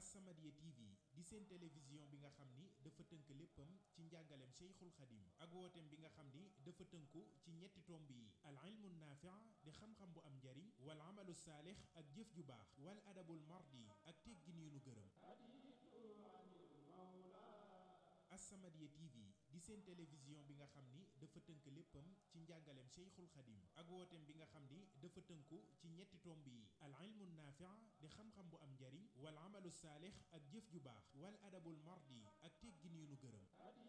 As-Samadiyya TV di seen télévision bi nga xam ni dafa tënk léppam ci njàngaleem Cheikhul Khadim ak wooteem bi nga xam ni dafa tënku ci ñetti tomb yi al ilmu naafi' di xam-xam bu am njariñ wal amalu saalix ak jëf ju baax wal adabul mardi ak teggin yu nu gërëm As-Samadiyya TV di seen télévision bi nga xam ni dafa tënk léppam ci njàngaleem Cheikhul Khadim ak wooteem bi nga xam ni dafa tënku ci ñetti tomb yi al ilmu naafi' di xam-xam bu am njariñ wal amalu saalix ak jëf ju baax wal adabul mardi ak teggin yu nu gërëm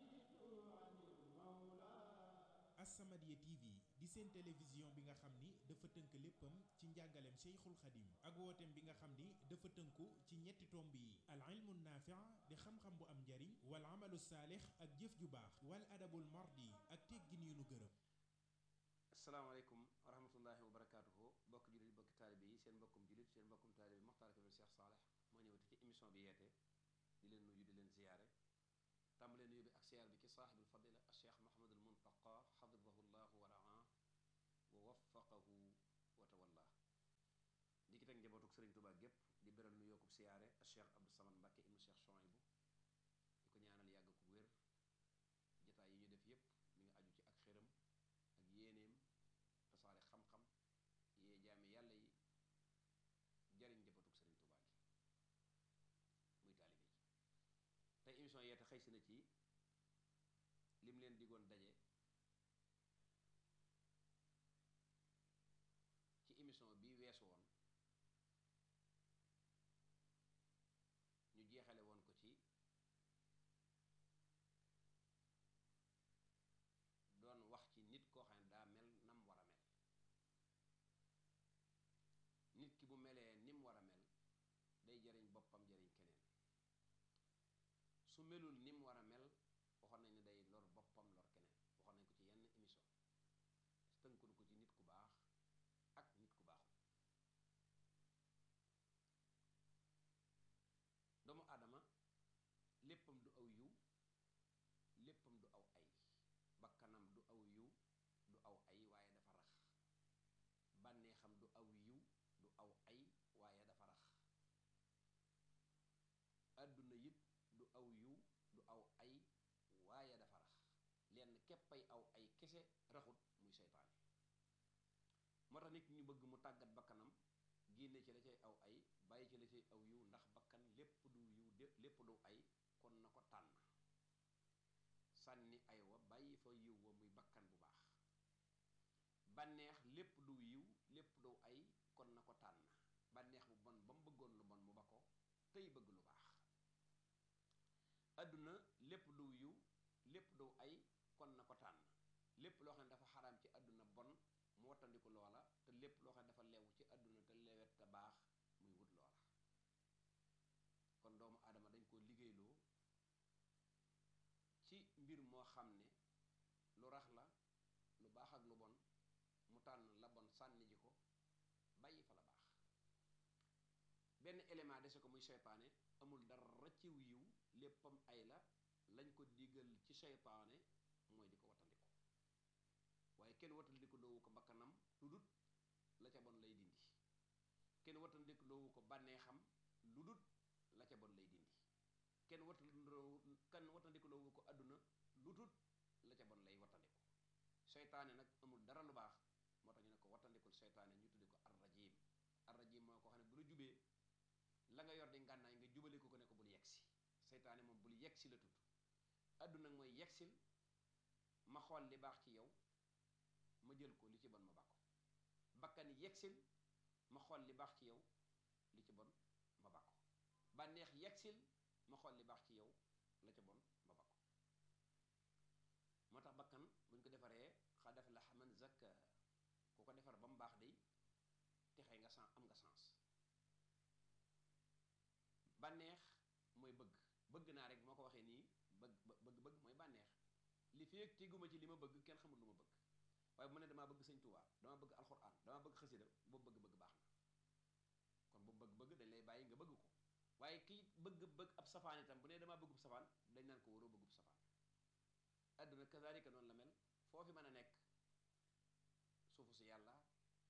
As-Samadiyya TV di seen télévision bi nga xam ni dafa tënk léppam ci njàngaleem Cheikhul Khadim ak wooteem bi nga xam ni dafa tënku ci ñetti tomb yi al ilmu naafi' di xam-xam bu am njariñ wal amalu saalix ak jëf ju baax wal adabul mardi ak teggin yu nu gërëm asalaamaaleykum wa rahmatullahi wa barakaatuhu bokk jullit bokki taalibe yi seen mbokkum jullit seen mbokkum taalibe Mokhtar Kébé Cheikh Saleh moo ñëwati ci émission bi yeete di leen nuyu di leen ziyaare tàmbalee nuyu bi ak siyaar bi ci saaxibul fadila al cheikh Mouhamadul Muntaqa xafidahu llahu wa raa wa waffaqahu wa tawalla di ki teg njabootuk Sëriñ Tuubaa gépp di beral nu yokkub siyaare al cheikh Abdou Samad Mbàkke ibnu cheikh Chouaïbou di ko ñaanal yàgg ku wér jataay yi ñu def yépp mi ngi aju ci ak xéram ak yéeneem tasaare xam-xam yee jaami yàlla yi jariñ njabootuk Sëriñ Tuubaa gi muy taalibe yi tey émission yeete xëy si na ci lim leen digoon daje ci émission bi weesu woon ñu jeexale woon ko ci doon wax ci nit koo xam ne daa mel nam war a mel nit ki bu melee nim war a mel day jariñ boppam jariñ keneen su melul nim war a mel waxoon nañ ne day lor boppam lor keneen waxoon nañ ko ci yenn émission tënkunu ko ci nit ku baax ak nit ku baaxul doomu aadama léppam du aw yiw léppam du aw ay bakkanam du aw yiw du aw ay waaye dafa rax bànneexam du aw yiw du aw ay waaye dafa rax àdduna it du aw yiw du aw ay waaye dafa rax lenn képpay aw ay kese raxut muy seytaane moo tax nit ñu bëgg mu tàggat bakkanam génne ci la cay aw ay bàyyi ci la cay aw yiw ndax bakkan lépp du yiw lépp du ay kon na ko tànn sànni ay wa bàyyi fa yiw wa muy bakkan bu baax bànneex lépp du yiw lépp du ay kon na ko tànn bànneex bu bon ba mu bëggoon lu bon mu ba ko tey bëgg lu baax àdduna lépp du yiw lépp du ay kon na ko tànn lépp loo xam ne dafa xaraam ci àdduna bon mu wattandiku loola te lépp loo xam ne dafa lew ci àdduna te lewet te baax muy wut loola kon doomu aadama dañ ko liggéeyloo ci mbir moo xam ne lu rax la lu baax ak lu bon mu tànn la bon sànni ji ko bàyyi fa la baax benn élément dese ko muy seytaane amul dara ciw yiw léppam ay la lañ ko digal ci seytaane mooy di ko wattandiku waaye kenn wattandiku loowu ko bakkanam lu dut la ca bon lay dindi kenn wattandiku loowu ko bànneexam lu dut la ca bon lay dindi kenn wattandiku kenn wattandiku loowu ko àdduna lu dut la ca bon lay wattandiku seytaane nag amul dara lu baax moo tax ñu ne ko wattandikul seytaane ñu tuddi ko arrajim arrajim mooy ko xam ne bu la jubee la nga yor di ngànnaay nga jubale ko ko ne ko bul yegsi seytaane moom bul yegsi la tudd àdduna mooy yegsil ma xool li baax ci yow ma jël ko li ci bon ma bàkko bakkan yegsil ma xool li baax ci yow li ci bon ma bàkko bànneex yegsil ma xool li baax ci yow la ca bon ma bàkko moo tax bakkan buñ ko defaree xa def la man zakka ku ko defar ba mu baax day texee nga san am nga sens bànneex mooy bëgg bëgg naa rek moo ko waxee nii bëgg bëgg bëgg mooy bànneex li fi ak teguma ci li ma bëgg kenn xamul lu ma bëgg waaye bu ma ne damaa bëgg sëñ Tuubaa damaa bëgg alxuraan damaa bëgg xasida boobu bëgg-bëgg baax na kon boobu bëgg-bëgg dañ lay bàyyi nga bëgg ko waaye kii bëgg-bëgg ab safaan itam bu ne damaa bëggub safaan dañ naan ko waroo bëggub safaan àdduna kazalika noonu la mel foo fi mën a nekk suufu si yàlla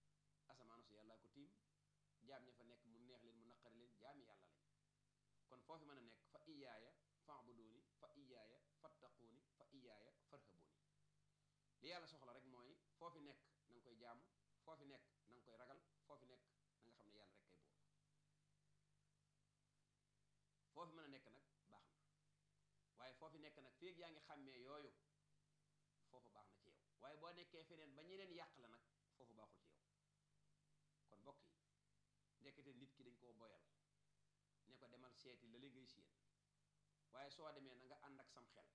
asamaanu si yàlla ko tiim jaam ña fa nekk mu neex leen mu naqari leen jaami yàlla lañ kon foofu foofi mën a nekk fa iyaaya fa'buduni fa iyaaya fattaquuni fa iyaaya farhabuuni li yàlla soxla rek mooy foofi nekk na nga koy jaamu foofi nekk na nga koy ragal foofi nekk na nga xam ne yàlla rek kay buur foofi mën a nekk nag baax na waaye foofi nekk nag feeg yaa ngi xàmmee yooyu foofu baax na ci yow waaye boo nekkee feneen ba ñeneen yàq la nag foofu baaxul ci yow kon mbokk yi ndekete nit ki dañ koo boyal ne ko demal seeti la li ngay séen waaye soo demee na nga ànd ak sam xel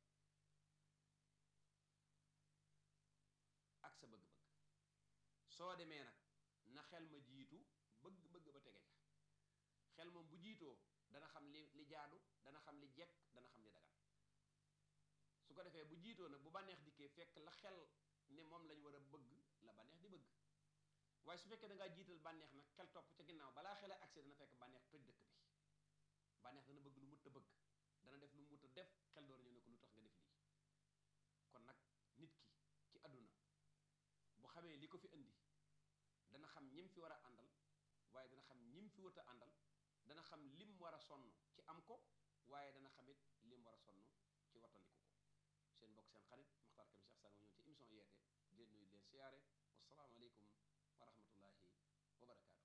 ak sa bëgg-bëgg soo demee nag na xel ma jiitu bëgg-bëgg ba tege ca xel moom bu jiitoo dana xam li li jaadu dana xam li jekk dana xam li dagan su ko defee bu jiitoo nag bu bànneex dikkee fekk la xel ne moom lañ war a bëgg la bànneex di bëgg waaye su fekkee da ngaa jiital bànneex nag xel topp ca ginnaaw balaa xel a accès dana fekk bànneex toj dëkk bi bànneex dana bëgg lu mut a bëgg dana def lu mut a def xel door ñëw ne ko lu tax nga def lii kon nag nit ki ci àdduna bu xamee li ko fi indi dana xam ñim fi war a àndal waaye dana xam ñim fi wut a àndal dana xam lim war a sonn ci am ko waaye dana xamit lim war a sonn ci wattandiku ko seen mbokk seen xarit Muxtaar Kébé Cheikh Sall ñëw ci émission yeete di leen nuyu leen siyaare wasalaamaaleykum wa rahmatullahi wa barakaatu